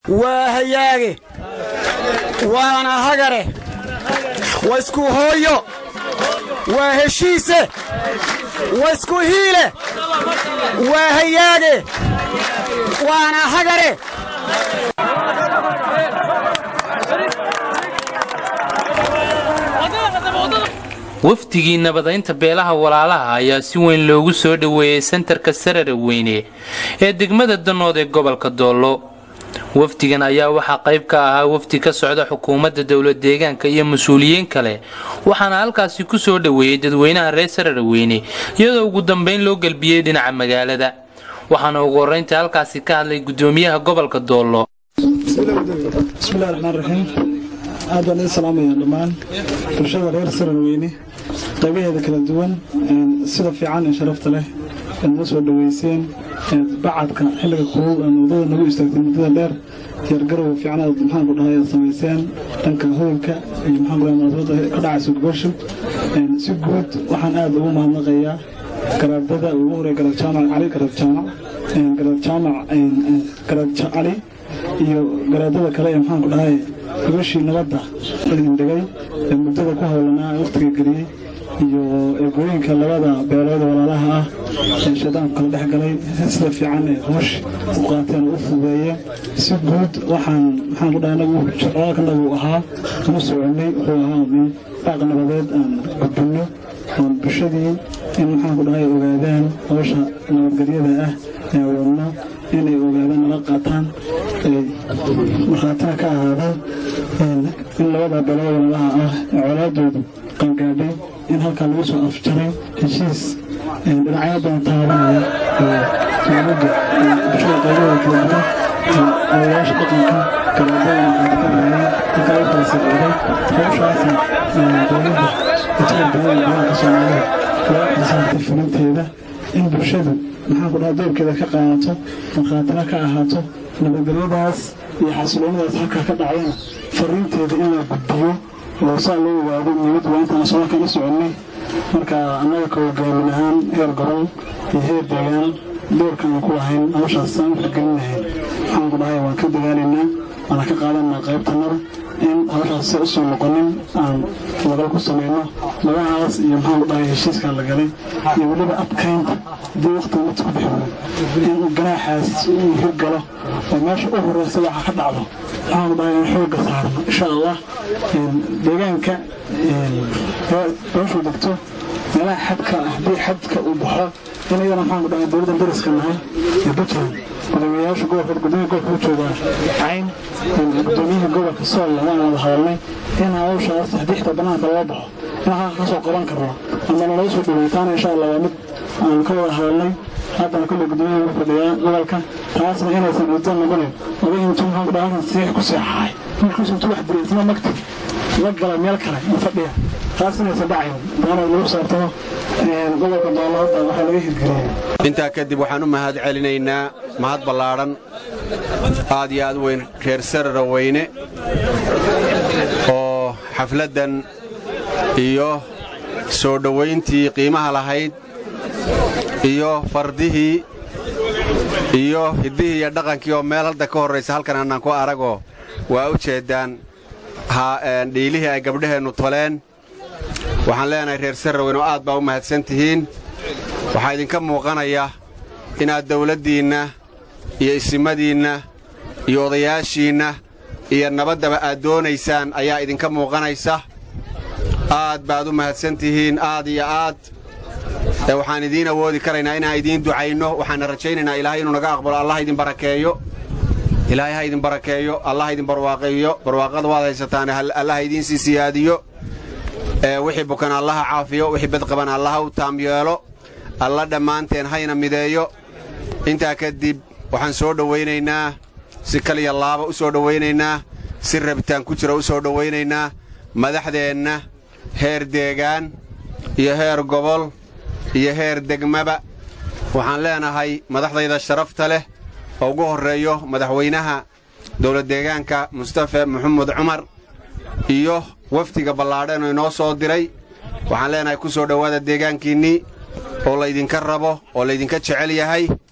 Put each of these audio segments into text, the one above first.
waa hayaage waana hagare waa isku hooyo waa heshiise waa isku hiile waa hayaage waana hagare wafdigii nabadaynta beelaha walaalaha ayaa si weyn loogu soo dhoweeyey sentarka sarara weyne ee degmada danood ee gobolka doollo wafdigan ayaa waxaa qayb ka ahaa wafdi ka socda xukuumadda dowlad deegaanka iyo mas-uuliyiin kale waxaana halkaasi ku soo dhoweeyey dadweynaha reer sarara weyne iyadoo ugu dambeyn loo gelbiyey dhinaca magaalada waxaana ugu horraynta halkaasi ka hadlay guddoomiyaha gobolka doollo bismillahi raxmaan raxiim aad baan idin salaamaya dhammaan bulshada reer sararweyne qaybaheeda kala duwan sida fiican ee sharafta leh eed noo soo dhoweyseen bacadka xilliga kulul ee wadada nagu istaagtay muddada dheer diyaargarowga fiican aad maxaanku dhahay aad samayseen dhanka hoolka iyo maxaanku dhahay munaasabadda ka dhacaysa gubasho si guud waxaan aad ugu mahadnaqayaa garaadada ugu horeeya garaad jaamac cali garaad jaamac garaad jaamac garaad cali iyo garaadada kale ee maxaanku dhahay gubashii nabadda idin dhigay ee muddada ku howlanaa waqtiga geliyey iyo eegooyinka labada beelood walaalaha ah ee shaydaanku kala dhex galay sida fiican ee hoosh u qaateen oo u fududeeyeen si guud waxaan maxaan ku dhahay anagu shaqaalkanagu ahaa uma soconay wuxuu ahaa min baaq nabadeed aan gudbinno oon bulshadii in maxaan ku dhahay ogaadaan howsha nabadgelyada ah ee wadno inay ogaadaan nala qaataan markhaatina ka ahaadaan in labada beelood walaalaha ah ee colaadoodu qangaadhay in halkaa lagu soo afjaray heshiis dhinacyo badan taabanaya dowladda bulshada qaybaheeda kala duwan odayaasha dhaqanka garaadada maqaadi ka dhahayeen halkaa u kala sirciday howshaasna dowladda intada badan badanka soomaalida loo xisaabtay fulinteeda in bulshadu maxaan ku dhaha doorkeeda ka qaadato markhaatina ka ahaato nabadgelyadaas iyo xasiloonadaas halkaa ka dhacdana fariinteeda in la gudbiyo oo saa loo ogaado niyad waa intaan somalka la soconnay marka annaga ka hogaamin ahaan heer gobol iyo heer deegaan doorkan aan ku lahayn hawshaas aan u xirgelin lahayn waxaan ku dhahay waan ka dagaalaynaa waana ka qaadanaa qaybtanada in hawshaas se usoo noqonin aan wadal ku samayno labahaas iyo maxaan ku dhahay heshiiskaa la galay iyo weliba adkaynta haddii waqtiga mid ku bixi in ganaaxaas uu hirgalo oo meesha u horeysa waxa ka dhacdo waxaan ku dhahay in xoogga saarno insha allah deegaanka meeshuu degto meelaha xadka ah haddii xadka uu baxo in iyadana maxaan ku dhahay dowladda dariska nahay ee puntland gudoomiyayaasha gobolka gudoomiya gobolka u joogaa cayn gudoomiyaha gobolka sool waan wada hadalnay in hawshaas haddii xitaa banaanka loo baxo in halka ka soo qaban karno ama nalaga soo dhaweytaana insha allah waa mid aan ka wada hadalnay haddana kolley gudoomiyaha ugu fadhiyaa gobolka taasna inaysan udan noqonin oday intuu maxaan ku dhahay halkan siix ku seexahay markiisu intuu wax diray isna magti la gala meel kale ma fadhiya taas inaysan dhacayn daana lagu saabtamo gobolka doolada waxaa laga hirgeliyey intaa kadib waxaan u mahad celinaynaa mahad ballaadhan aad iyo aad weyn reer sarara weyne oo xafladdan iyo soo dhowayntii qiimaha lahayd iyo fardihii iyo hiddihii iyo dhaqankii oo meel hadda ka horraysa halkan annaan ku aragoo waa u jeeddaan dhiilihii ay gabdhaheennu toleen waxaan leenahay reer sarraweyn oo aad baa u mahadsan tihiin waxaa idinka muuqanaya inaad dawladdiinna iyo isimadiinna iyo odayaashiinna iyo nabaddaba aad doonaysaan ayaa idinka muuqanaysa aad baad u mahadsan tihiin aad iyo aad waxaan idiin awoodi karaynaa inaan idiin ducayno waxaanna rajaynaynaa ilaahay inuu naga aqbalo allah idin barakeeyo ilaahay ha idin barakeeyo allah idin barwaaqeeyo barwaaqada waad haysataan allah ha idiin sii siyaadiyo wixii bukan allaha caafiyo wixii badqaban allaha u taam yeelo alla dhammaanteen hayna mideeyo intaa kadib waxaan soo dhowaynaynaa si kaliya laaba u soo dhowaynaynaa si rabitaan ku jira u soo dhowaynaynaa madaxdeenna heer deegaan iyo heer gobol iyo heer degmaba waxaan leenahay madaxdayda sharafta leh oo ugu horreeyo madaxweynaha dowlad deegaanka mustafe maxamed cumar iyo wafdiga ballaadheen oo inoo soo diray waxaan leenahay ku soo dhowaada deegaankiinnii oo laydinka rabo oo laydinka jecel yahay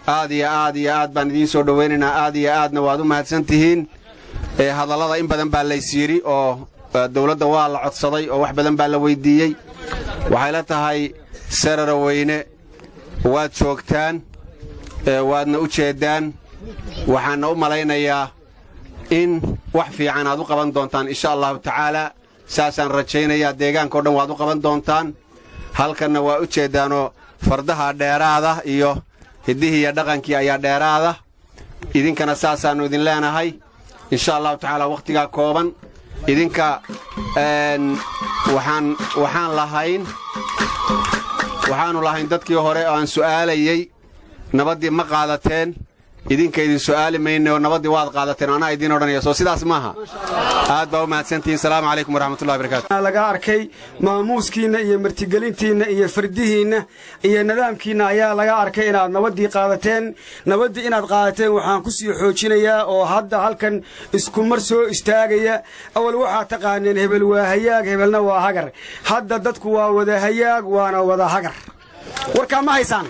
aad iyo aad iyo aad baan idiin soo dhowaynaynaa aad iyo aadna waad u mahadsan tihiin hadallada in badan baa lays yidhi oo dawladda waa la codsaday oo wax badan baa la weyddiiyey waxay la tahay sarara weyne waad joogtaan waadna u jeeddaan waxaanna u malaynayaa in wax fiican aad u qaban doontaan insha allahu tacaalaa saasaan rajaynayaa deegaankao dhan waad u qaban doontaan halkanna waa u jeeddaanoo fardaha dheeraada iyo hiddihii iyo dhaqankii ayaa dheeraada idinkana saasaannu idin leenahay insha allahu tacaala wakhtigaa kooban idinka waxaan waxaan lahayn waxaannu lahayn dadkii hore oo aan su'aalayey nabaddii ma qaadateen idinka idin su'aali mayne oo nabaddii waad qaadateen anaa idiin odhanaya soo sidaas maaha aad baa u mahadsantihiin salaamu calaykum waraxmatullahi barakaatu laga arkay maamuuskiinna iyo martigelintiinna iyo fardihiinna iyo nidaamkiinna ayaa laga arkay inaad nabaddii qaadateen nabaddii inaad qaadateen waxaan ku sii xoojinayaa oo hadda halkan iskumar soo istaagaya awal waxaad taqaaneen hebel waa hayaag hebelna waa hagar hadda dadku waa wada hayaag waana wada hagar warkaa ma haysaan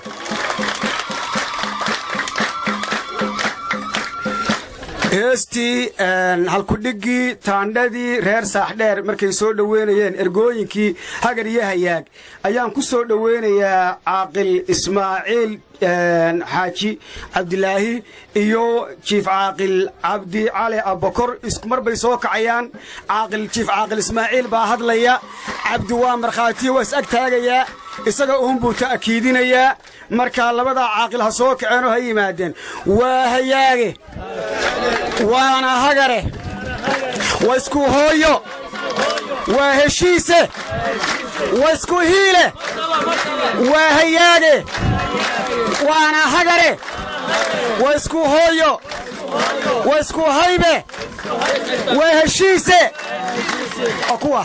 heestii halkudhiggii taandhadii reer saaxdheer markay soo dhoweynayeen ergooyinkii hagar iyo hayaag ayaan ku soo dhoweynayaa caaqil ismaaciil xaaji cabdilaahi iyo jiif caaqil cabdi cali abbakor iskumar bay soo kacayaan caaqil jiif caaqil ismaaciil baa hadlaya cabdi waa markhaatiyo waa is ag taagayaa isaga uunbuu ta'kiidinayaa markaa labadaa caaqil ha soo kaceen oo ha yimaadeen waa hayaage waana hagare waa isku hooyo waa heshiise waa isku hiile waa hayaage waana hagare waa isku hooyo waa isku haybe waa heshiise oo kuwa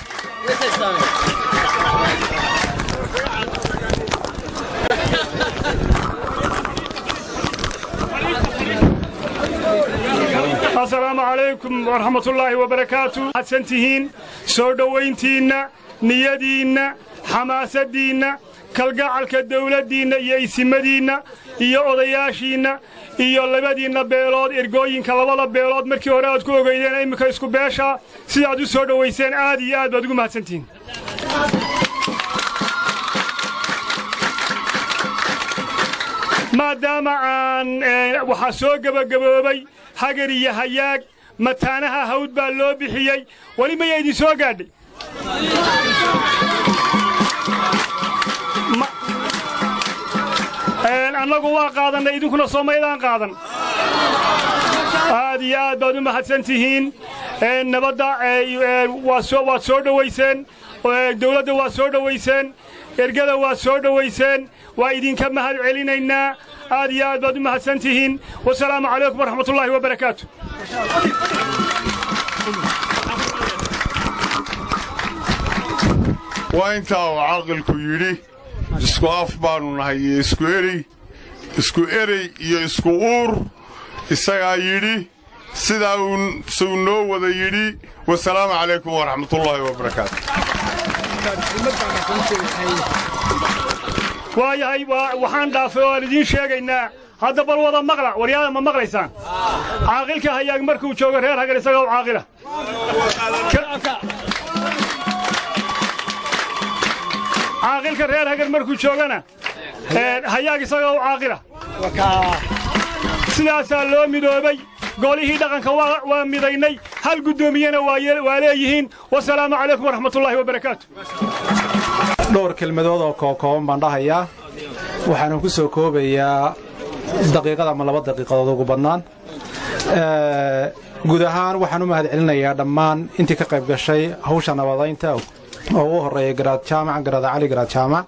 asalaamu calaykum waraxmatullaahi wabarakaatu waxaadsan tihiin soo dhowayntiinna niyadiinna xamaasaddiinna kalgacalka dawladdiinna iyo isimadiinna iyo odayaashiinna iyo labadiinna beelood ergooyinka labada beelood markii hore aad ku ogeydeen imminka isku beeshaa sidaad u soo dhowayseen aad iyo aad baad ugu mahadsantihiin maadaama aan waxaa soo gebagaboobay hagar iyo hayaag mataanaha hawd baa loo bixiyey weli maya idin soo gaadhay annagu waa qaadannay idinkuna soomaydaan qaadan aad iyo aad baad u mahadsan tihiin nabadda waad soo dhowayseen dawladda waa soo dhowayseen ergada waa soo dhowayseen waa idinka mahad celinaynaa aad iyo aad baad u mahadsan tihiin wasalaamu calaykum waraxmatullaahi wabarakaatu waa intaa uu caqilku yidhi isku af baannu nahay iyo isku erey isku erey iyo isku uur isagaa yidhi sidaa suu noo wada yidhi wasalaamu calaykum waraxmatullaahi wabarakaatu waayahay waxaan dhaafay oo aan idiin sheegaynaa hadda bal wada maqla waryaada ma maqlaysaan caaqilka hayaag markuu joogo reer hagar isaga u caaqila caaqilka reer hagar markuu joogana hayaag isaga u caaqila sidaasaa loo midoobay golihii dhaqanka waa midaynay hal guddoomiyena waa leeyihiin wasalaamu calaykum waraxmatullaahi wabarakaatu dhowr kelmadood oo kookooban baan dhahayaa waxaana ku soo koobayaa daqiiqad ama laba daqiiqadood ugu badnaan guud ahaan waxaan u mahad celinayaa dhammaan intii ka qayb gashay hawsha nabadaynta oo ugu horreeya garaad jaamac garaada cali garaad jaamac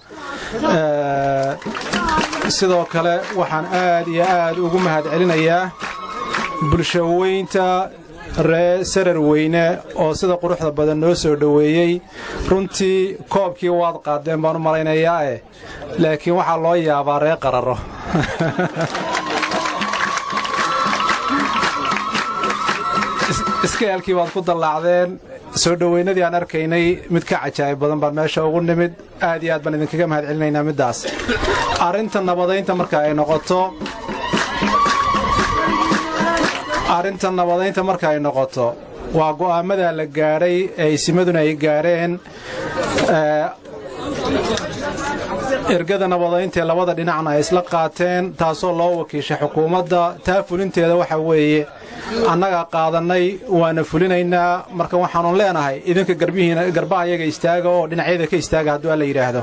sidoo kale waxaan aad iyo aad ugu mahad celinayaa bulshaweynta ree sarar weyne oo sida quruxda badan noo soo dhoweeyey runtii koobkii waad qaadeen baan u malaynayaa eh laakiin waxaa loo yaabaa ree qararo iskayaalkii baad ku dallaacdeen soo dhoweynadii aan arkaynay mid ka cajaa'ib badan baan meesha ugu nimid aad iyo aad baan idinkaga mahad celinaynaa middaas arrinta nabadaynta marka ay noqoto arrinta nabadaynta marka ay noqoto waa go'aamada la gaadhay ee isimaduna ay gaadheen ergada nabadayntaee labada dhinacna ay isla qaateen taasoo loo wakiishay xukuumadda taa fulinteeda waxa weeye annaga qaadannay waana fulinaynaa marka waxaannu leenahay idinka garbihiina garbaha yaga istaaga oo dhinacyada ka istaaga hadduu alla yidhaahdo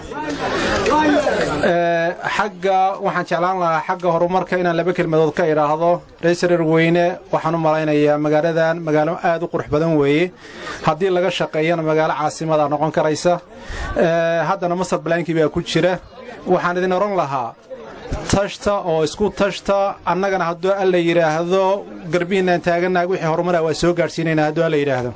xagga waxaan jeclaan lahaa xagga horumarka inaan laba kelmadood ka idhaahdo reesareer weyne waxaan u malaynayaa magaaladan magaalo aad u qurux badan weeye haddii laga shaqeeyana magaalo caasimada noqon karaysa haddana masar balaankii baa ku jira waxaan idin odhan lahaa tashta oo isku tashta annagana hadduu alla yidhaahdo garbihiinaan taaganaag wixii horumara waa soo gaadhsiinaynaa hadduu alla yidhaahdo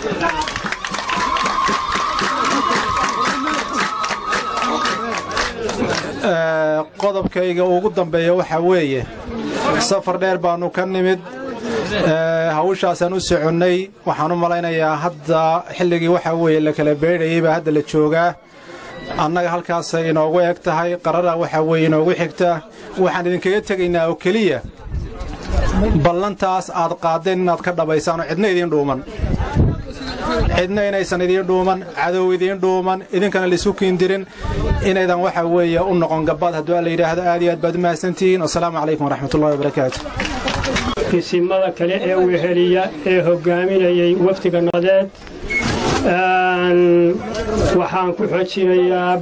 qodobkayga ugu dambeeya waxaa weeye safar dheer baannu ka nimid hawshaasaan u soconnay waxaan u malaynayaa hadda xilligii waxaa weeye la kala beedhayay baa hadda la joogaa annaga halkaasay inoogu eg tahay qarara waxaa weeye inoogu xigta waxaan idinkaga tegaynaa oo keliya ballantaas aad qaaddeen inaad ka dhabbaysaan oo cidna idiin dhuuman cidna inaysan idiin dhuuman cadow idiin dhuuman idinkana laisu kiindirin inaydan waxa weeye u noqon gabaad hadduu alla yidhaahdo aad iyo aad baad u mahadsantihiin wasalaamu calaykum waraxmatullahi wabarakaatu isimada kale ee weheliya ee hoggaaminayay wafdiga nadeed waxaan ku xojinayaa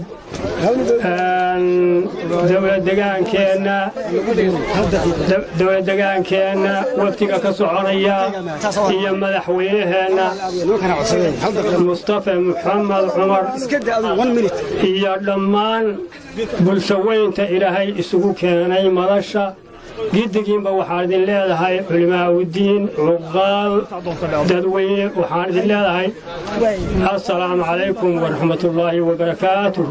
dowladegaankeenna wafdiga ka soconaya iyo madaxweynaheenna mustafa muxamed cumar iyo dhammaan bulshaweynta ilaahay isugu keenay madasha giddigiinba waxaan idin leedahay culimaa'udiin cuqaal dadweyne waxaan idin leedahay assalaamu calaykum waraxmatullaahi wabarakaatuhu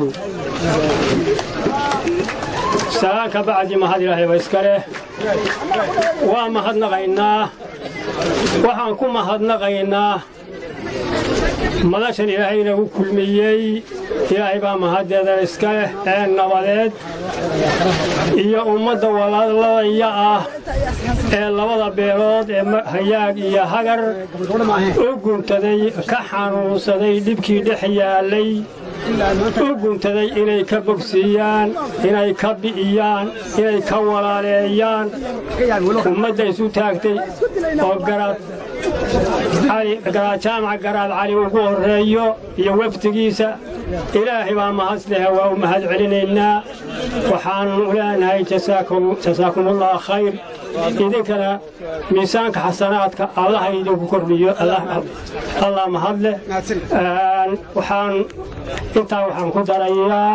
salaanka bacdi mahad ilaahayba iska leh waa mahadnaqaynaa waxaan ku mahadnaqaynaa madashan ilaahay inagu kulmiyey ilaahay baa mahaddeeda iska leh ee nabadeed iyo ummadda walaaladaya ah ee labada beelood ee hayaag iyo hagar u guntaday ka xanuunsaday dhibkii dhex yaallay u guntaday inay ka bogsiiyaan inay ka bi'iyaan inay ka walaaleeyaan ummadda isu taagtay oo garaad jaamac garaad cali ugu horreeyo iyo wafdigiisa ilaahay baa mahadlehe waa u mahad celinaynaa waxaanu leenahay jasaakumullah khayr idinkana miisaanka xasanaadka allaha idinku kordhiyo allah mahadleh waxaan intaa waxaan ku darayaa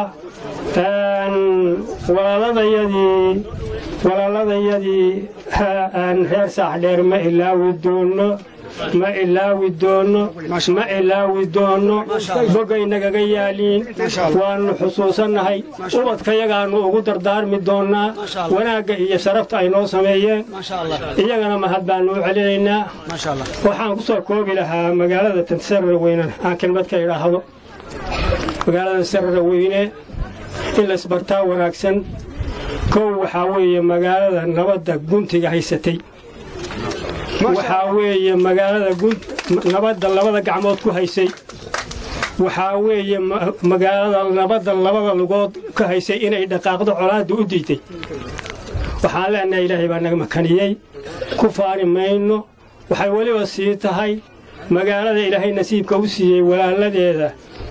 walaaladayadii walaaladayadii reer saaxdheer ma ilaawi doonno ma ilaawi doonno ma ilaawi doonno bogaynagaga yaaliin waannu xusuusannahay ubadkayagaannu ugu dardaarmi doonnaa wanaagga iyo sharafta ay noo sameeyeen iyagana mahad baannu u celinaynaa waxaan ku soo koobi lahaa magaalada tansarar weyne aan kelmad ka idhaahdo magaalada sarara weyne in laysbartaa wanaagsan kow waxaa weeye magaalada nabadda guntiga haysatay waxaa weeye magaalada nabadda labada gacmood ku haysay waxaa weeye magaalada nabadda labada lugood ka haysay inay dhaqaaqdo colaadda u diiday waxaan leenahay ilaahay baa naga makaniyey ku faani mayno waxay weliba sii tahay magaalada ilaahay nasiibka u siiyey walaaladeeda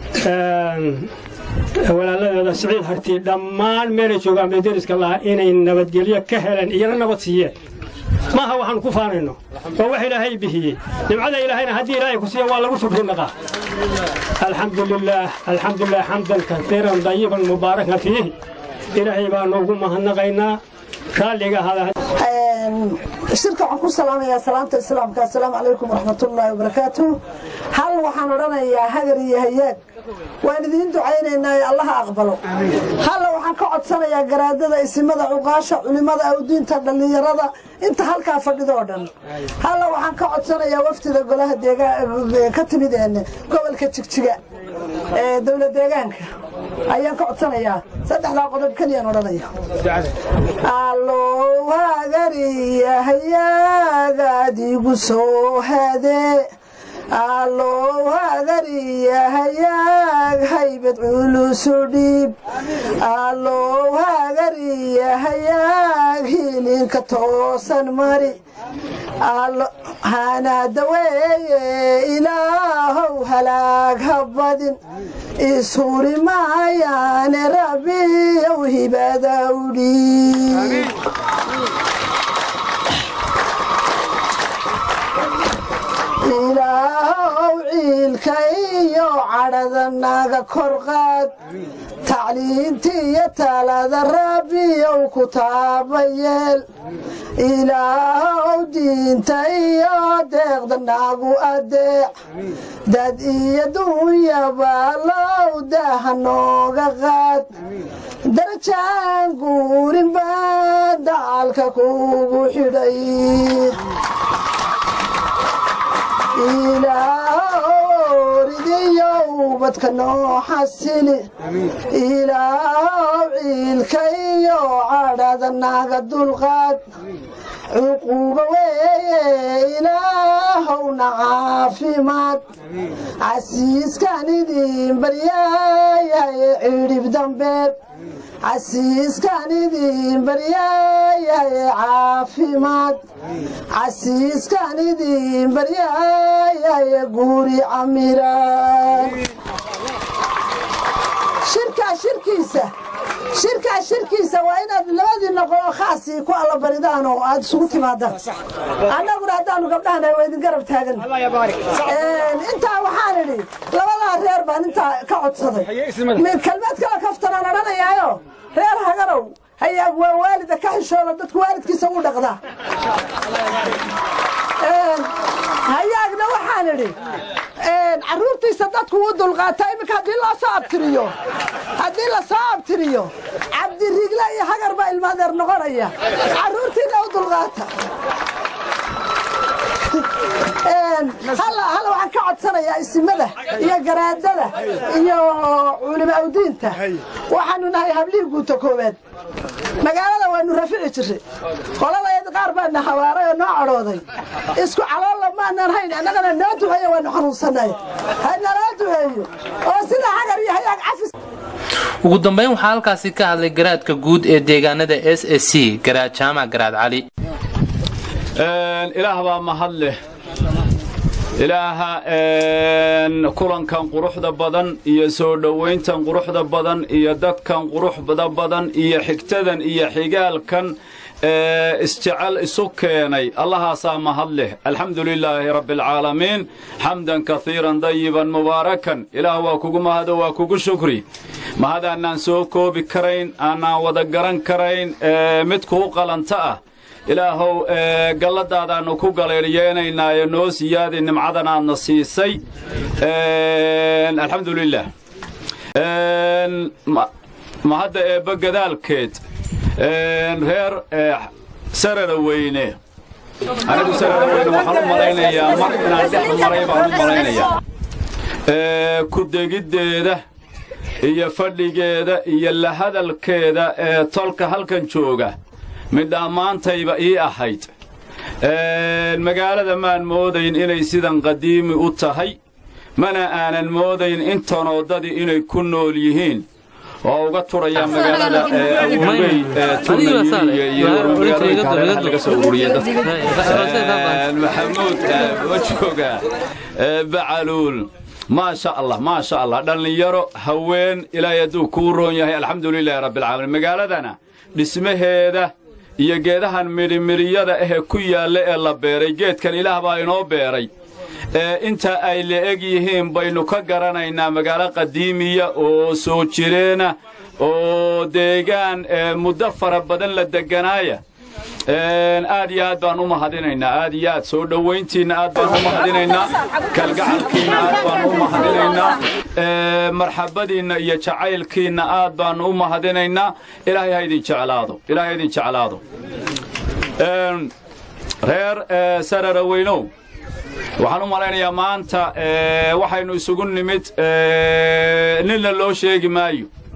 walaaladeeda siciid hartii dhammaan meelay joogaan bay deriska lahaa inay nabadgelyo ka heleen iyana nabad siiyeen maaha waxaanu ku faanayno waa wax ilaahay bixiyey nimcada ilaahayna haddii ilaahay ku siiya waa lagu shukri naqaa alxamdu lilaah alxamdu lilah xamdan kaiiran dayiban mubaarakan fiihi ilaahay baanu ugu mahadnaqaynaa raalliga hada shirka waxaan ku salaamayaa salaamta islaamka assalaamu calaykum waraxmatullaahi wabarakaatu hal waxaan odhanayaa hagar iyo hayaag waan idiin ducaynaynaa ee allaha aqbalo halla waxaan ka codsanayaa garaadada isimada cuqaasha culimmada awdiinta dhallinyarada inta halkaa fadhido oo dhan halla waxaan ka codsanayaa wafdida golaha ka timid gobolka jigjiga ee dowla deegaanka ayaan ka codsanayaa saddexdaa qodob keliyaan odhanaya allow hagariya hayaagaad igu soo hadee allow hagariya hayaag haybad culusu dhiib allow hagariya hayaag hilinka toosan mari hanaada weeye ilaahow halaag ha badin ishuri maayaane rabbiyow hibada u dhiib ilaahow ciilka iyo cadhada naga korqaad tacliintiiyo talada rabbiyow ku taabayeel ilaahow diinta iyo deeqda nagu adeec dad iyo dunyaba low daha nooga qaad darajaan guurin baa dacalka kugu xidhay ilaahoridiyow badka noo xasili ilaahow ciilka iyo cadhada naga dulqaad cuquuba weeye ilaahowna caafimaad casiiskan idin baryaayahay cidhib dambeed casiiskan idin baryaayahay caafimaad casiiskan idin baryaayahay guuri camiraan shirkaa shirkiisa shirkaa shirkiisa waa inaad labadii noqoo khaasii ku allabaridaan oo aad isugu timaadaan annaguna haddaanu gabdhahana waa idin garab taagan intaa waxaan idhi labadaa reer baan intaa ka codsaday kelmad kala kaftanaan odhanayaayo reer hagarow hayaag waa waalida ka xishooda dadku waalidkiisa u dhaqdaa hayaagna waxaan idhi carruurtiisa dadku u dulqaataa iminka haddii loo soo abtiriyo haddii la soo abtiriyo cabdirigle iyo hagar baa ilmaadeer noqonaya carruurtiina u dulqaata halla waxaan ka codsanayaa isimada iyo garaadada iyo culimo awdiinta waxaanu nahay hablihii guuta koowaad magaalada waanu rafici jirray qoladayd qaar baana hawaaray oo noo cadhooday isku caloolla maanan hayn annagana noo duceeyo waanu xanuunsanay ha naloo duceeyo oo sida hagar iyo hayaag cafis ugu dambeyn waxaa halkaasi ka hadlay garaadka guud ee deegaanada s s c garaad jaamac garaad cali ilaah baa mahad leh ilaaha kulankan quruxda badan iyo soo dhowayntan quruxda badan iyo dadkan quruxda badan iyo xigtadan iyo xigaalkan isjecel isu keenay allahaasaa mahad leh alxamdu lilaahi rabbi alcaalamiin xamdan kaiiran dayiban mubaarakan ilaah waa kugu mahado waa kugu shukri mahad aanaan soo koobi karayn aanaan wada garan karayn mid kuu qalanta ah ilaahow galladaadaannu ku galeedhiyeenaynaayo noo siyaadi nimcadan aadna siisay alxamdu lilah mahadda eebba gadaalkeed reer sarara weyne anigu sarara weyne waxaan u malaynayaa mar inaan dhex maray baan u malaynayaa ku degiddeeda iyo fadhigeeda iyo la hadalkeeda ee tolka halkan jooga midhammaantayba ii ahayd magaalada maan moodayn inay sidan qadiimi u tahay mana aanan moodayn intanooddadii inay ku nool yihiin oo uga turaya magaalada awgey tunayiriya iyo magaalooyinka hareeraha laga soo ururiya dadka maxamuud wajooga bacaluul maasha allah maasha allah dhallinyaro haween ilaahay hadduu kuu roon yahay alxamdu lilaahi rabbialcaalamiin magaaladana dhismaheeda iyo geedahan midhimiriyada ahee ku yaalla ee la beeray geedkan ilaah baa inoo beeray ee inta ay la-eg yihiin baynu ka garanaynaa magaalo qadiimiya oo soo jireena oo deegaan muddo fara badan la degganaaya aad iyo aad baan u mahadinaynaa aad iyo aad soo dhowayntiinna aad baan u mahadinaynaa kalgacalkiinna aad baan u mahadinaynaa marxabadiinna iyo jacaylkiinna aad baannu u mahadinaynaa ilaahay ha idin jeclaado ilaahay ha idin jeclaado reer sarara weynow waxaan u malaynayaa maanta waxaynu isugu nimid ninna loo sheegi maayo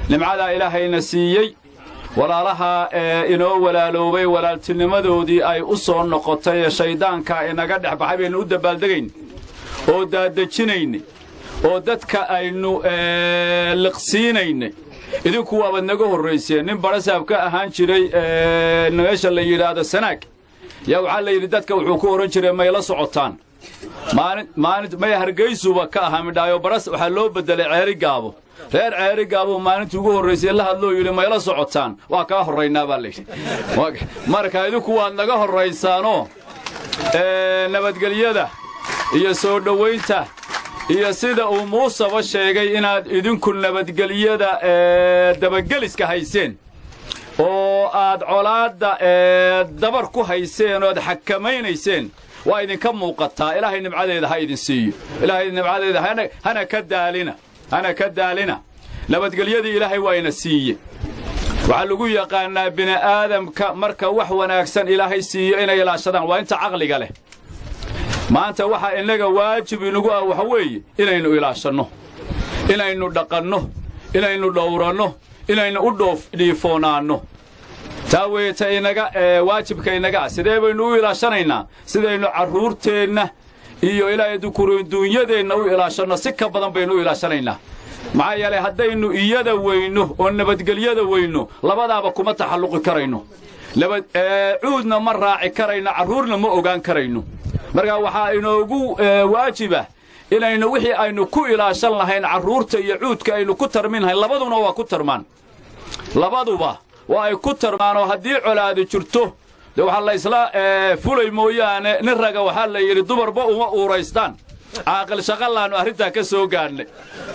nimcadaa ilaahayna siiyey walaalaha ee inoo walaaloobay walaaltinimadoodii ay u soo noqotay ee shayddaanka inaga dhex baxay baynu u dabaaldegayn oo daadejinaynay oo dadka aynu liqsiinaynay idinku waabaad naga horrayseen nin barasaab ka ahaan jiray meesha la yidhaahdo sanaag yaa waxaa la yidhi dadka wuxuu ku odhan jiray may la socotaan maalin may hargaysuba ka ahaa midhaayo baras waxaa loo beddelay ceeri gaabo reer ceeri gaabo maalintii ugu horraysay la hadloo yidhi mayla socotaan waa kaa horraynaa baa layidhi marka idinku waad naga horraysaanoo nabadgelyada iyo soo dhowaynta iyo sida uu muuseba sheegay inaad idinku nabadgelyada dabageliska hayseen oo aad colaadda dabar ku hayseen oad xakamaynayseen waa idinka muuqataa ilaahay nimcadeeda ha idin siiyo ilaahay nimcadeeda hana ka daalina hana ka daalina nabadgelyadii ilaahay waa ina siiye waxaa lagu yaqaannaa bini'aadamka marka wax wanaagsan ilaahay siiyo inay ilaashadaan waa inta caqliga leh maanta waxaa innaga waajib inagu ah waxa weeye inaynu ilaashanno inaynu dhaqanno inaynu dhowranno inaynu u dhiifoonaanno taa weeta inaga waajibka inaga ah sidee baynu u ilaashanaynaa sidaynu carruurteenna iyo ilaahay dukurinduunyadeenna u ilaashanno si ka badan baynu u ilaashanaynaa maxaa yeelay haddaynu iyada weyno oo nabadgelyada weyno labadaaba kuma taxalluqi karayno cuudna ma raaci karayno carruurna ma ogaan karayno markaa waxaa inoogu waajiba inaynu wixii aynu ku ilaashan lahayn carruurta iyo cuudka aynu ku tarmin lahayn labaduna waa ku tarmaan labaduba waa ay ku tarmaanoo haddii colaadi jirto de waxaa la isla fulay mooyaane nin raga waxaa la yidhi dumarba uma uuraystaan caaqil shaqalaannu arrintaa ka soo gaadhnay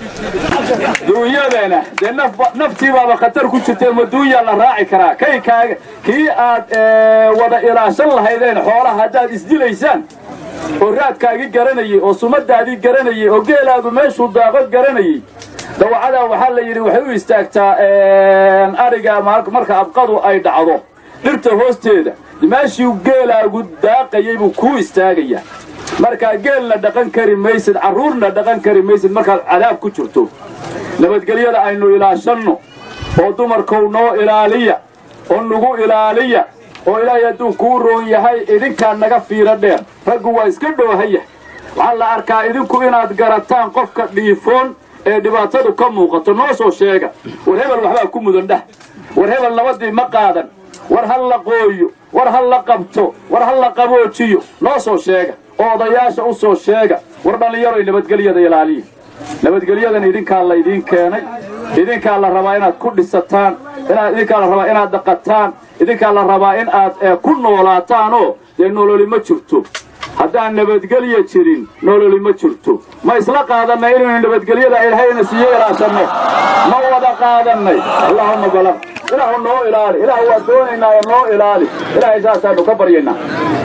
duunyadana dee naftiibaaba khatar ku jirtee ma duunyaa la raaci karaa kaykaaga kii aad wada ilaashan lahaydeen xoolaha haddaad isdilaysaan oo raadkaagii garanayey oo sumadaadii garanayey oo geelaadu meeshuu daaqo garanayey dawacadaa waxaa la yidhi waxay u istaagtaa ariga marka abqadu ay dhacdo dhirta hoosteeda meeshii geelaagu daaqayay buu kuu istaagayaa markaa geelna dhaqan kari maysid carruurna dhaqan kari maysid markaad cadaab ku jirto nabadgelyada aynu ilaashanno oo dumarkow noo ilaaliya oo nugu ilaaliya oo ilaahay hadduu kuu roon yahay idinkaa naga fiiro dheer raggu waa iska dhoohaya waxaa la arkaa idinku inaad garataan qofka dhiifoon ee dhibaatadu ka muuqato noo soo sheega war hebel waxbaa ku mudan dhah war hebel nabadii ma qaadan war ha la qooyo war ha la qabto war ha la qaboojiyo noo soo sheega oo odayaasha u soo sheega war dhallinyaroy nabadgelyada ilaaliya nabadgelyadan idinkaa laydiin keenay idinkaa la rabaa inaad ku dhisataan idinkaa la rabaa inaad dhaqataan idinkaa la rabaa in aad ku noolaataanoo dee nololi ma jirto haddaan nabadgelya jirin nololi ma jirto ma isla qaadannay inaynu nabadgelyada ilahayna siiyo ilaashanno ma wada qaadannay allaahumma balaq ilaahu noo ilaali ilaah waa doonaynaayo noo ilaali ilaahay saasaanu ka baryaynaa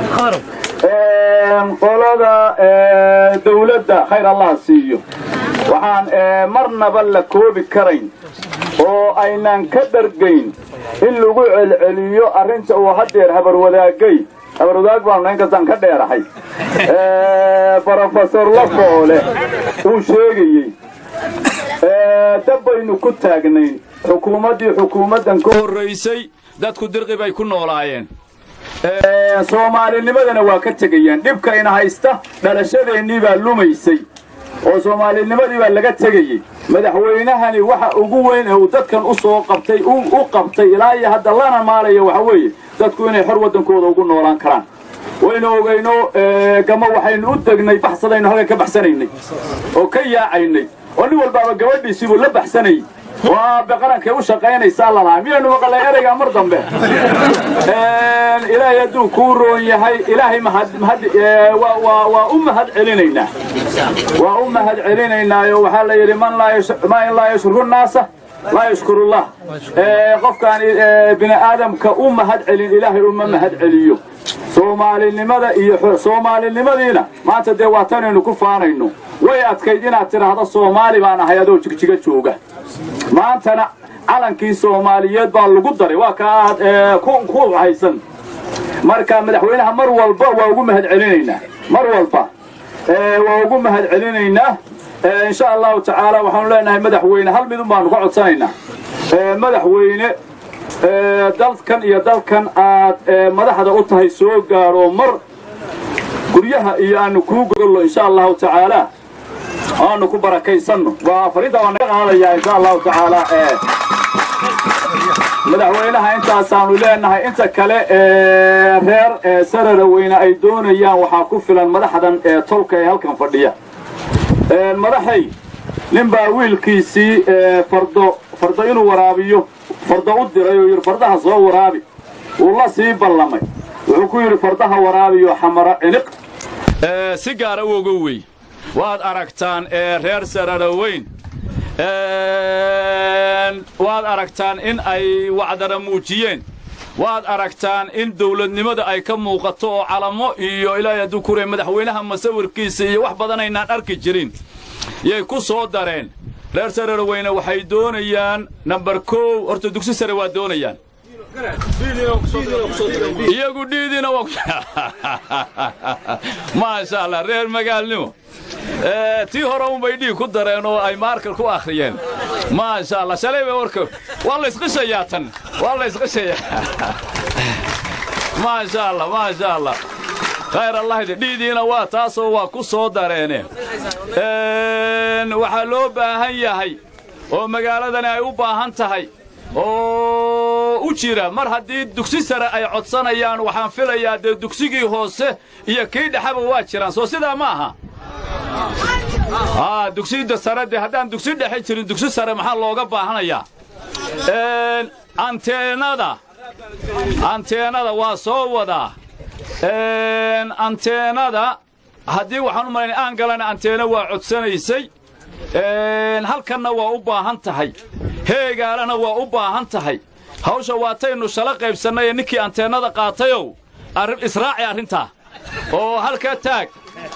qolada dawladda khayr allah siiyo waxaan marnaba la koobi karayn oo aynaan ka dhargayn in lagu celceliyo arrinta uu haddeer habarwadaagay habarwadaag baanu inkastaan ka dheerahay brofesor lafoole uu sheegayey dabbaynu ku taagnayn xukuumaddii xukuumaddan ka horraysay dadku dirqi bay ku noolaayeen soomaalinimadana waa ka tegayaan dhibkayna haysta dhalashadeennii baa lumaysay oo soomaalinimadii baa laga tegayey madaxweynahani waxa ugu weyn ee uu dadkan u soo qabtay u qabtay ilaa iyo hadda lana maalaya waxa weeye dadku inay xor waddankooda ugu noolaan karaan waynu ogayno gama waxaynu u degnay baxsadaynu halkan ka baxsanaynay oo ka yaacaynay oo nin walbaaba gabadhiisiibuu la baxsanayay oo aabbe qarankay u shaqaynaysaa lalahaa miyaynu maqalay ereygaa mar dambe ilaahay hadduu kuu roon yahay ilaahay waa u mahad celinaynaa waa u mahad celinaynaayo waxaa la yidhi man in laa yashkuru naasa laa yashkurullah qofkaan bini aadamka u mahad celin ilaahay uma mahad celiyo soomaalinimada iyo soomaalinimadiina maanta dee waa tanaynu ku faanayno way adkayd inaad tidhaahdo soomaali baan ahay adoo jigjiga jooga maantana calankii soomaaliyeed baa lagu daray waa ka aad ku haysan marka madaxweynaha mar walba waa ugu mahad celinaynaa mar walba waa ugu mahad celinaynaa insha allahu tacaala waxaanu leenahay madaxweyne hal midun baanu ka codsanaynaa madaxweyne dalkan iyo dalkan aad madaxda u tahay soo gaaro mar guryaha iyo aanu kuu gogollo insha allahu tacaala aanu ku barakaysanno waa fariinta waa naga qaadayaa insha allahu tacaala madaxweynaha intaasaanu leenahay inta kale reer sarara weyne ay doonayaan waxaa ku filan madaxdan ee tolka ee halkan fadhiya madaxay ninbaa wiilkiisii fardo fardo inuu waraabiyo fardo u diray oo yidhi fardaha soo waraabi wuu la sii ballamay wuxuu ku yidhi fardaha waraabiyo xamaro ciniq si gaara u ogo wey waad aragtaan reer sarara weyn waad aragtaan in ay wacdara muujiyeen waad aragtaan in dawladnimada ay ka muuqato oo calamo iyo ilaahay hadduu kurey madaxweynaha masawirkiisa iyo wax badan aynaan arki jirin yay ku soo dareen reer sarara weyne waxay doonayaan nambar kow horta dugsi sare waa doonayaan iyagu dhiidiina maasha allah reer magaalnimo tii hore unbay dhiig ku dareen oo ay maarkar ku akhriyeen maasha allah shalay bay warka waa la isqishayaa tan waa la isqishayaa maasha allah maasha allah khayr allahdi dhiidiina waa taasoo waa ku soo dareene waxaa loo baahan yahay oo magaaladani ay u baahan tahay oo u jira mar haddii dugsi sare ay codsanayaan waxaan filayaa dee dugsigii hoose iyo kii dhexaba waa jiraan soo sidaa ma aha dugsida sare dee haddaan dugsi dhexe jirin dugsi sare maxaa looga baahanayaa anteenada anteenada waa soo wadaa anteenada haddii waxaan u malaynay aan galana anteena waa codsanaysay halkanna waa u baahan tahay heegaalana waa u baahan tahay hawsha waataynu shala qaybsannay ee ninkii anteenada qaatayow israaci arrintaa oo halka taag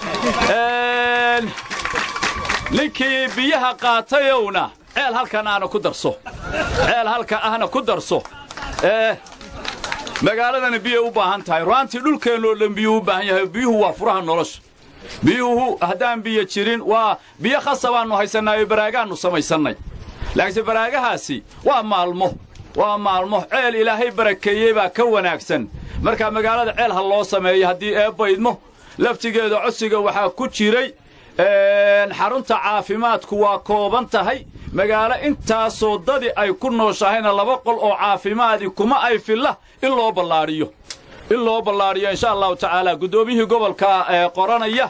ninkii biyaha qaatayowna ceel halkan ahna ku darso ceel halka ahna ku darso magaaladana biyay u baahan tahay ru'aantii dhulkeennoo dhan biyuu u baahan yahay biyuhu waa furaha nolosha biyuhu haddaan biyo jirin waa biyo khasabaannu haysannaayo baraagaannu samaysannay laakiinse baraagahaasi waa maalmo waa maalmo ceel ilaahay barakeeyey baa ka wanaagsan markaa magaalada ceel ha loo sameeyo haddii eebbaydmo laftigeeda codsiga waxaa ku jiray xarunta caafimaadku waa kooban tahay magaalo intaasoo dadi ay ku nooshahayna laba qol oo caafimaadi kuma ay filla in loo ballaadhiyo in loo ballaadhiyo insha allahu tacaala guddoomiyihii gobolka qoranaya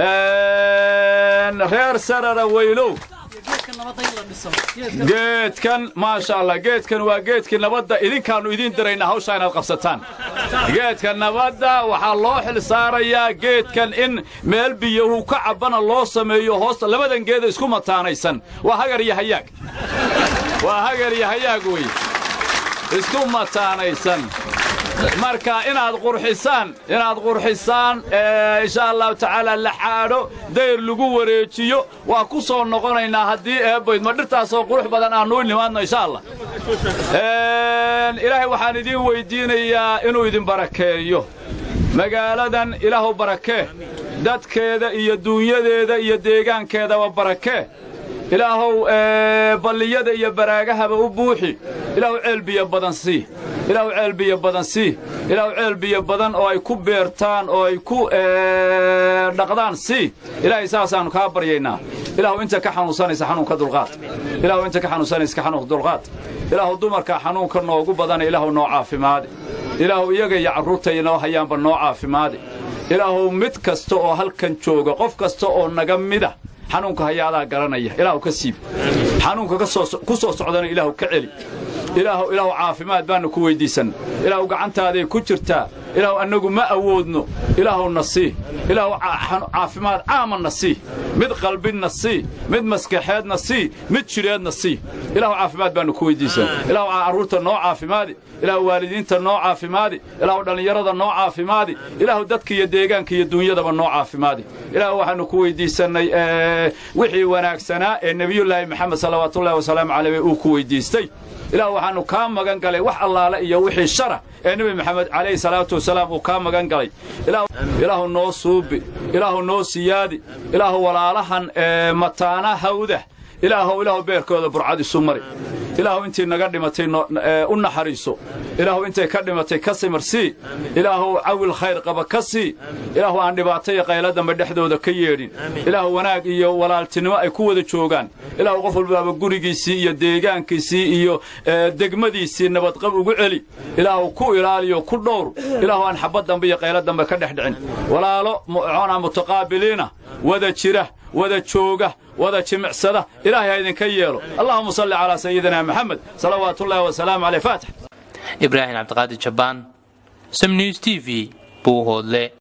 reer sarara weynow geedkan maasha allah geedkan waa geedkii nabadda idinkaannu idiin diraynaa hawshaa inaad qabsataan geedka nabadda waxaa loo xil saarayaa geedkan in meel biyahu ka cabbana loo sameeyo hoosta labadan geeda isku mataanaysan waa hagar iyo hayaag waa hagar iyo hayaag wey isku mataanaysan marka inaad qurxisaan inaad qurxisaan insha allahu tacaala la xaadho dayr lagu wareejiyo waa ku soo noqonaynaa haddii eebbayd ma dhirtaasoo qurux badan aannu u nimaadno insha allah ilaahay waxaan idiin weyddiinayaa inuu idin barakeeyo magaaladan ilaahu barakee dadkeeda iyo duunyadeeda iyo deegaankeedaba barakee ilaahow balliyada iyo baraagahaba u buuxi ilaahu ceel biyo badan sii ilaahu ceel biyo badan sii ilaahu ceel biyo badan oo ay ku beertaan oo ay ku dhaqdaan sii ilaahay saasaannu kaa baryaynaa ilaahu inta ka xanuunsanaysa xanuunka dulqaad ilaahu inta ka xanuunsanaysa ka xanuunka dulqaad ilaahu dumarka xanuunka noogu badana ilaahu noo caafimaadi ilaahu iyaga iyo carruurtay noo hayaanba noo caafimaadi ilaahu mid kasta oo halkan jooga qof kasta oo naga mida xanuunka hayaadaa garanaya ilaahu ka siib xanuunka ku soo socdana ilaahu ka celi ilaahu ilaahu caafimaad baannu ku weyddiisan ilaahu gacantaaday ku jirtaa ilaahu annagu ma awoodno ilaahu na sii ilaahu caafimaad caamanna sii mid qalbinna sii mid maskaxeedna sii mid jidheedna sii ilaahu caafimaad baannu ku weyddiisan ilaahu carruurta noo caafimaadi ilaahu waalidiinta noo caafimaadi ilaahu dhallinyarada noo caafimaadi ilaahu dadka iyo deegaanka iyo duunyadaba noo caafimaadi ilaahu waxaannu ku weyddiisannay wixii wanaagsanaa ee nebiyullaahi maxamed salawaatullahi wasalaamu caleyh uu ku weyddiistay ilaahu waxaannu kaa magan galay wax allaale iyo wixii shara ee nebi maxamed calayhi salaatu wasalaam uu kaa magan galay ilaahu noo suubi ilaahu noo siyaadi ilaahu walaalahan mataana hawda ilaahow ilaahu beerkooda burcad isu mari ilaahu intii naga dhimatay u naxariiso ilaahu intay ka dhimatay ka simarsii ilaahu cawil khayr qaba ka sii ilaahu aan dhibaato iyo qaylo dambe dhexdooda ka yeedhin ilaahu wanaag iyo walaaltinimo ay ku wada joogaan ilaahu qof walbaaba gurigiisii iyo deegaankiisii iyo degmadiisii nabadqab ugu celi ilaahu ku ilaaliyo ku dhowr ilaahu aan xabad dambe iyo qaylo dambe ka dhex dhicin walaalo mucoona mutaqaabiliina wada jira wada jooga wada jimicsada ilaahay ha idinka yeelo allahuma salli calaa sayidina maxamed salawaatu ullahi wasalaamu caleyh faatix ibraahim cabdiqaadir jabbaan sam news t v buuhoodle